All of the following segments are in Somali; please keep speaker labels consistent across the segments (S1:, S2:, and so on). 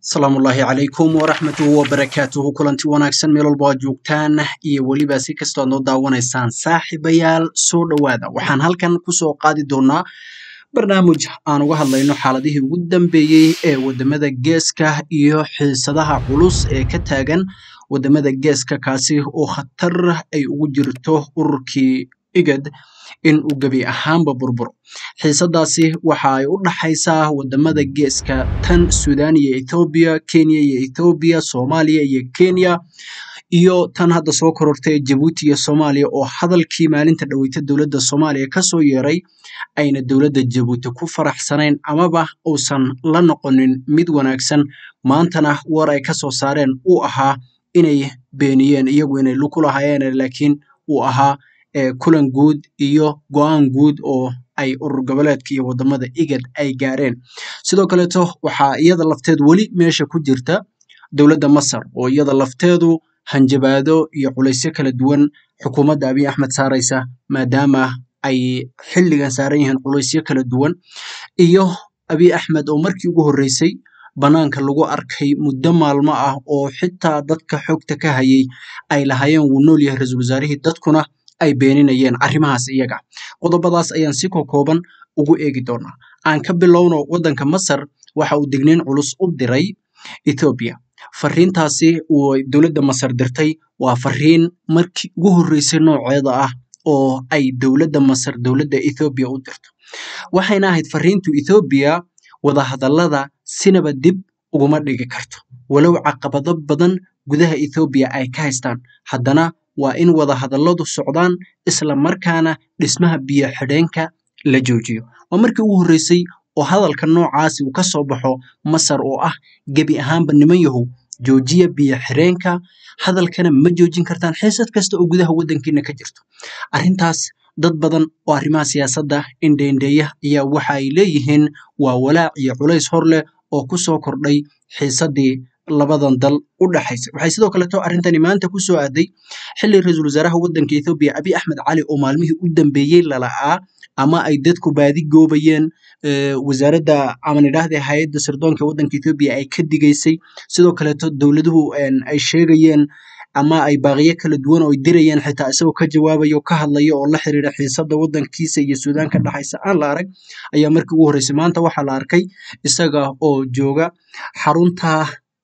S1: asalaamu ullaahi calaykum waraxmatuhu wabarakaatuhu kulanti wanaagsan meel walba aad joogtaan iyo weliba si kastoo aad noo daawanaysaan saaxiibayaal soo dhowaada waxaan halkan kusoo qaadi doonaa barnaamij aan uga hadlayno xaaladihii ugu dambeeyey ee wadamada geeska iyo xiisadaha culus ee ka taagan wadamada geeska kaasi oo khatar ay ugu jirto ururkii igad in uu gebi ahaanba burburo xiisadaasi waxa ay u dhaxaysaa wadamada geeska tan sudan iyo ethoobiya kenya iyo ethoobiya soomaaliya iyo kenya iyo tan hadda soo korortay jabuuti iyo soomaaliya oo hadalkii maalinta dhaweyta dowladda soomaaliya kasoo yeeray ayna dowladda jabuuti ku faraxsanayn amaba uusan la noqonin mid wanaagsan maantana war ay kasoo saareen uu ahaa inay beeniyeen iyagu inay luku lahaayeen laakiin uu ahaa kulan guud iyo go-aan guud oo ay urur goboleedka iyo wadamada igad ay gaareen sidoo kaleeto waxaa iyada lafteedu weli meesha ku jirta dowladda masar oo iyada lafteedu hanjabaado iyo culaysyo kala duwan xukuumadda abiy axmed saaraysa maadaama ay xilligan saaran yihiin culaysyo kala duwan iyo abiy axmed oo markii ugu horreysay banaanka lagu arkay muddo maalmo ah oo xitaa dadka xogta ka hayay ay lahaayeen wuu nool yahay ra-iisul wasaarihii dadkuna ay beeninayeen arrimahaas iyaga qodobadaas ayaan si kokooban ugu eegi doonaa aan ka bilowno waddanka masar waxa uu digniin culus u diray ethoobiya fariintaasi uu dowladda masar dirtay waa fariin markii ugu horreysay nooceeda ah oo ay dowladda masar dowladda ethoobiya u dirto waxayna ahayd fariintu ethoobiya wadahadallada sinaba dib uguma dhigi karto walow caqabado badan gudaha ethoobiya ay ka haystaan haddana waa in wadahadalladu socdaan isla markaana dhismaha biyo xidheenka la joojiyo waa markii ugu horreysay oo hadalka noocaasi uu ka soo baxo masar oo ah gebi ahaanba niman yahow joojiya biyo xidheenka hadalkana ma joojin kartaan xiisad kasta oo gudaha waddankiina ka jirto arrintaas dad badan oo arrimaha siyaasadda indheindheeya ayaa waxa ay leeyihiin waa walaac iyo culays hor leh oo ku soo kordhay xiisaddii labadan dal u dhaxaysa waxay sidoo kaleeto arrintani maanta ku soo aaday xilli ra-iisul wasaaraha waddanka ethoobiya abiy axmed cali oo maalmihii u dambeeyey lala'aa ama ay dadku baadi goobayeen wasaaradda aman idhaahde hay-adda sirdoonka waddanka ethoobiya ay ka digaysay sidoo kaleeto dowladuhu ay sheegayeen ama ay baaqiyo kala duwan oo ay dirayeen xitaa isagoo ka jawaabaya oo ka hadlaya oo la xiriira xiisadda waddankiisa iyo suudaan ka dhaxaysa aan la arag ayaa markii ugu horreysay maanta waxaa la arkay isaga oo jooga xarunta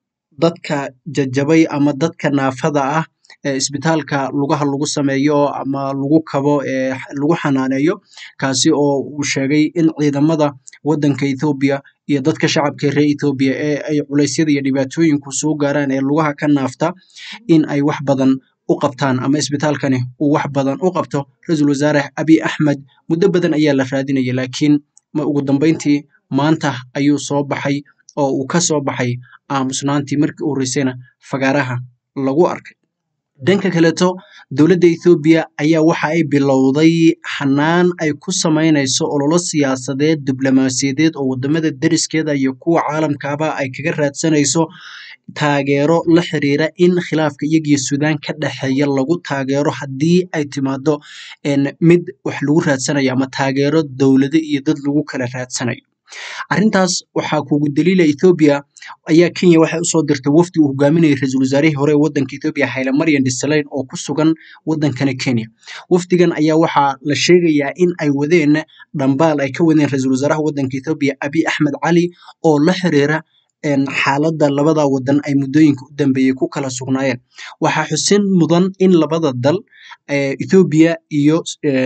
S1: dadka jajabay ama dadka naafada ah ee isbitaalka lugaha lagu sameeyo ama lagu kabo ee lagu xanaaneeyo kaasi oo uu sheegay in ciidamada waddanka ethoobiya iyo dadka shacabka reer ethoobiya ee ay culeysyada iyo dhibaatooyinku soo gaaraan ee lugaha ka naafta in ay wax badan u qabtaan ama isbitaalkani uu wax badan u qabto ra-iisul wasaare abiy axmed muddo badan ayaa la raadinaya laakiin ma ugu dambeyntii maanta ayuu soo baxay oo uu ka soo baxay aamusnaantii markii u horreysayna fagaaraha lagu arkay dhanka kaleeto dowladda ethoobiya ayaa waxa ay bilowday xanaan ay ku samaynayso ololo siyaasadeed diblomaasiyadeed oo wadamada deriskeeda iyo kuwa caalamkaaba ay kaga raadsanayso taageero la xiriira in khilaafka iyagiyo suudaan ka dhexeeya lagu taageero haddii ay timaado mid wax lagu raadsanayo ama taageero dowlado iyo dad lagu kala raadsanayo arrintaas waxaa kugu daliila ethoobiya ayaa kenya waxay usoo dirtay wafdi uu hogaaminayay ra-iisul wasaarihii hore ee waddanka ethoobiya hayle maryan disaleyn oo ku sugan waddankani kenya wafdigan ayaa waxaa la sheegayaa in ay wadeen dhambaal ay ka wadeen ra-iisul wasaaraha waddanka ethoobiya abiy axmed cali oo la xiriira xaaladda labada waddan ay muddooyinka u dambeeyey ku kala sugnaayeen waxaa xusin mudan in labada dal ethoobiya iyo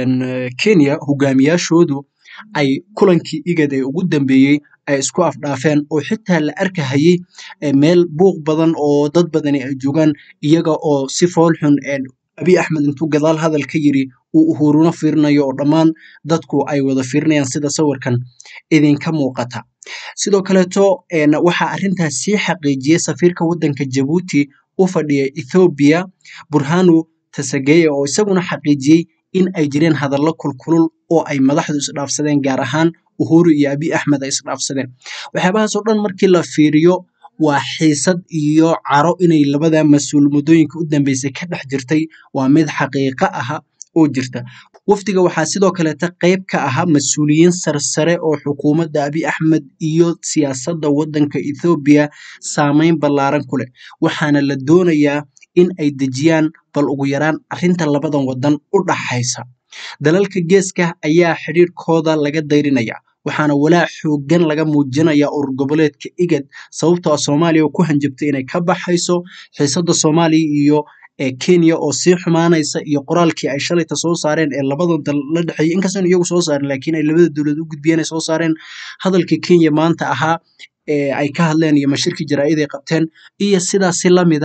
S1: kenya hogaamiyaashoodu ay kulankii igad ee ugu dambeeyey ay isku afdhaafeen oo xitaa la arkahayey meel buuq badan oo dad badani ay joogaan iyaga oo si foolxun abiy axmed intuu gadaal hadal ka yiri uu uhuruna fiirinayo oo dhammaan dadku ay wada fiirinayaan sida sawirkan idinka muuqata sidoo kaleeto waxaa arrintaas sii xaqiijiyey safiirka waddanka jabuuti u fadhiya ethoobiya burhanu tasageya oo isaguna xaqiijiyey in ay jireen hadallo kulkulul oo ay madaxdu isdhaafsadeen gaar ahaan uhuru iyo abiy axmed ay isdhaafsadeen waxyaabahaas oo dhan markii la fiiriyo waa xiisad iyo caro inay labada mas-uul muddooyinka u dambeysay ka dhex jirtay waa mid xaqiiqo aha oo jirta wafdiga waxaa sidoo kaleeta qayb ka ahaa mas-uuliyiin sarsare oo xukuumadda abi axmed iyo siyaasadda waddanka ethoobiya saameyn ballaaran ku leh waxaana la doonayaa in ay dejiyaan bal ugu yaraan arrinta labadan waddan u dhaxaysa dalalka geeska ayaa xidhiirkooda laga dayrinaya waxaana walaac xoogan laga muujinaya urur goboleedka igad sababtoo ah soomaaliya oo ku hanjabtay inay ka baxayso xiisadda soomaaliya iyo kenya oo sii xumaanaysa iyo qoraalkii ay shalayta soo saareen ee labadan dal la dhexeeyay inkastaan iyagu soo saarin laakiin ay labada dowlad u gudbiyeen ay soo saareen hadalkii kenya maanta ahaa ay ka hadleen iyo mashirkii jaraa'id ay qabteen iyo sidaasi lamida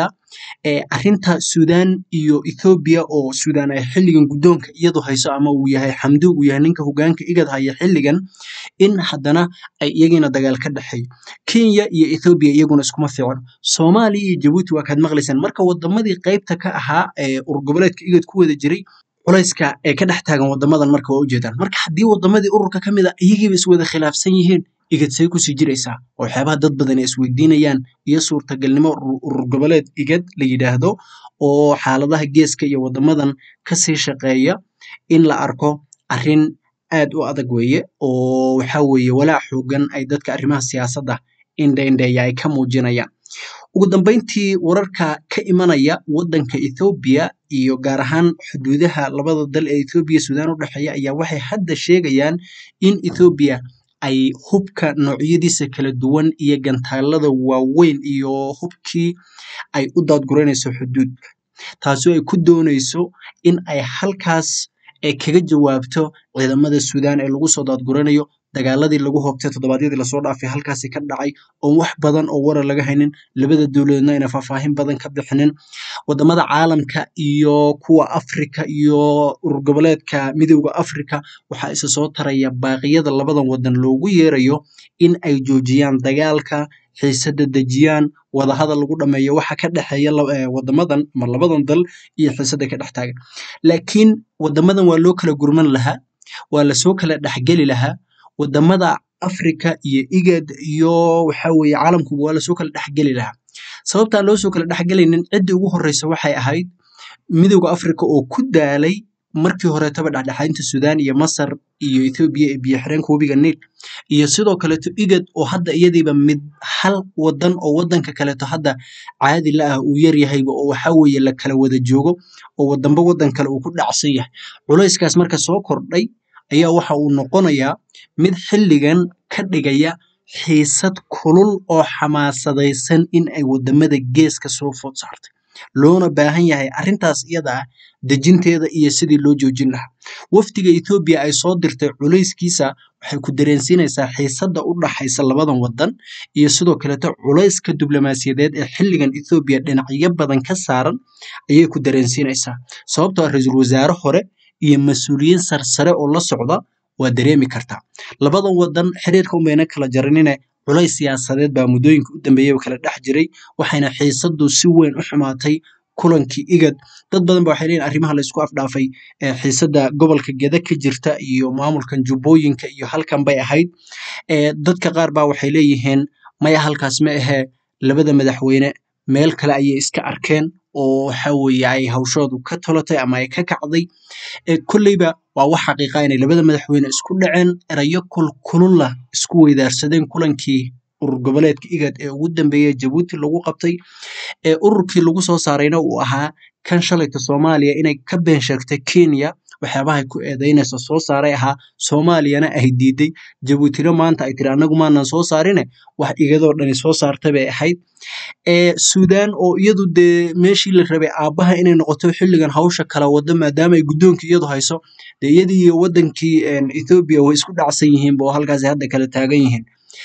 S1: arrinta suudaan iyo ethoobiya oo suudaan ay xilligan guddoonka iyadu hayso ama uu yahay xamduug uu yahay ninka hogaanka igad haya xilligan in haddana ay iyagiina dagaal ka dhexeeyo kenya iyo ethoobiya iyaguna iskuma fiicno soomaaliya iyo jabuuti waa kaad maqlaysaan marka wadamadii qaybta ka ahaa ee urur goboleedka igad ku wada jiray culayska ee ka dhex taagan wadamadan marka waa ujeedaan marka haddii wadamadii ururka ka mid a iyagiiba iswada khilaafsan yihiin igad say kusii jiraysaa oo waxyaabaha dad badan ay isweydiinayaan iyo suurtagalnimo urur goboleed igad la yidhaahdo oo xaaladaha geeska iyo wadamadan kasii shaqeeya in la arko arrin aad u adag weeye oo waxa weeye walaac xoogan ay dadka arrimaha siyaasadda indhaindheeya ay ka muujinayaan ugu dambeyntii wararka ka imanaya waddanka ethoobiya iyo gaar ahaan xuduudaha labada dal ee ethoobiya suudaan u dhexeeya ayaa waxay hadda sheegayaan in ethoobiya ay hubka noocyadiisa kala duwan iyo gantaalada waaweyn iyo hubkii ay u daadguranayso xuduudka taasoo ay ku doonayso in ay halkaas kaga jawaabto ciidamada suudaan ee lagu soo daadguranayo dagaaladii lagu hoobtay toddobaadyadii lasoo dhaafay halkaasi ka dhacay oon wax badan oo warar laga haynin labada dowladoodna ayna faahfaahin badan ka bixinin wadamada caalamka iyo kuwa afrika iyo urur goboleedka midowda afrika waxaa isa soo taraya baaqiyada labadan wadan loogu yeerayo in ay joojiyaan dagaalka xiisada dejiyaan wadahadal lagu dhameeyo waxa ka dhexeeya wadamadan ama labadan dal iyo xiisada ka dhex taagan laakiin wadamadan waa loo kala gurman lahaa waa lasoo kala dhexgeli lahaa wadamada afrika iyo igad iyo waxa weeye caalamkuba waa lasoo kala dhexgeli lahaa sababtaan loo soo kala dhexgelaynin ciddii ugu horreysa waxay ahayd midowda afrika oo ku daalay markii horeetaba dhexdhexaadinta suudaan iyo masar iyo ethoobiya ee biyo xireenka webiga niil iyo sidoo kaleeto igad oo hadda iyadiiba mid hal wadan oo wadanka kaleeto hadda caadi la ah uu yaryahayba oo waxa weeye la kala wada joogo oo wadanba wadan kale uu ku dhacsan yahay culayskaas marka soo kordhay ayaa waxa uu noqonayaa mid xilligan ka dhigaya xiisad kulul oo xamaasadaysan in ay wadamada geeska soo food saartay loona baahan yahay arrintaas iyada ah dejinteeda iyo sidii loo joojin lahaa wafdiga ethoobiya ay soo dirtay culayskiisa waxay ku dareensiinaysaa xiisadda u dhaxaysa labadan wadan iyo sidoo kaleeto culayska diblomaasiyadeed ee xilligan ethoobiya dhinacyo badan ka saaran ayay ku dareensiinaysaa sababtoo ah ra-iisul wasaare hore iyo mas-uuliyiin sarsare oo la socda waa dareemi kartaa labadan wadan xiriirka unbayna kala jaranine culays siyaasadeed baa muddooyinka u dambeeyaba kala dhex jiray waxayna xiisaddu si weyn u xumaatay kulankii igad dad badan ba waxay leeyihin arrimaha laysku afdhaafay ee xiisadda gobolka geda ka jirta iyo maamulkan jubbooyinka iyo halkan bay ahayd dadka qaar baa waxay leeyihiin maya halkaas ma ahee labada madaxweyne meel kale ayay iska arkeen oo waxa weeye ay hawshoodu ka tolatay ama ay ka kacday kolleyba waa wax xaqiiqa inay labada madaxweyne isku dhaceen erayo kulkululla isku weydaarsadeen kulankii urur goboleedka igad ee ugu dambeeyey jabuuti lagu qabtay ee ururkii lagu soo saarayna uu ahaa kan shalayta soomaaliya inay ka been sheegtay kenya waxyaabahay ku eedeynaysa soo saaray ahaa soomaaliyana ay diiday jabuutina maanta ay tiri annagu maanan soo saarine wax igadoo dhani soo saartay bay ahayd suudaan oo iyadu dee meeshii la rabay aabbaha inay noqoto xilligan hawsha kala wado maadaama ay guddoonka iyadu hayso dee iyadii iyo wadankii ethoobiya way isku dhacsan yihiinba oo halkaasi hadda kala taagan yihiin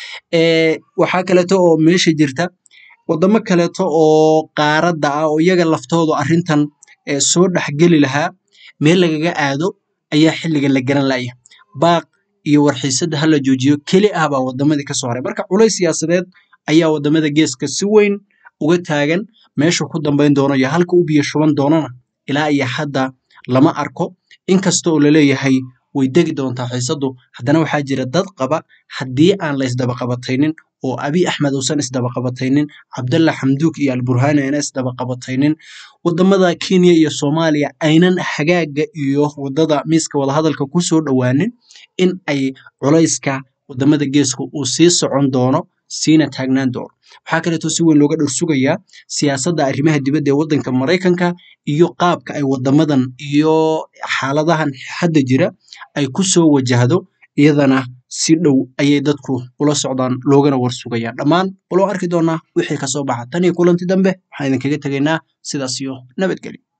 S1: waxaa kaleeto oo meesha jirta wadamo kaleeto oo qaaradda ah oo iyaga laftoodu arrintan soo dhexgeli lahaa meel lagaga aado ayaa xilligan la garan laya baaq iyo warxiisadda hala joojiyo keli ah baa wadamadii kasoo haray marka culays siyaasadeed ayaa wadamada geeska si weyn uga taagan meeshu ku dambayn doono iyo halka u biyo shuban doonana ilaa iyo hadda lama arko inkasta oo laleeyahay way degi doontaa xiisaddu haddana waxaa jira dad qaba haddii aan la ysdabaqabataynin oo abiy axmed uusan isdabaqabataynin cabdalla xamduuk iyo alburhani ayna isdabaqabataynin wadamada kenya iyo soomaaliya aynan hagaaga iyo wadada miiska wadahadalka kusoo dhowaanin in ay culayska wadamada geeska uu sii socon doono siina taagnaan doono waxaa kaleeto si weyn looga dhorsugayaa siyaasadda arrimaha dibadda ee waddanka maraykanka iyo qaabka ay wadamadan iyo xaaladahan hadda jira ay ku soo wajahdo iyadana si dhow ayay dadku ula socdaan loogana warsugayaan dhammaan waloo arki doonaa wixii kasoo baxa tan iyo kulanti dambe waxaan idinkaga tegaynaa sidaas iyo nabadgelyo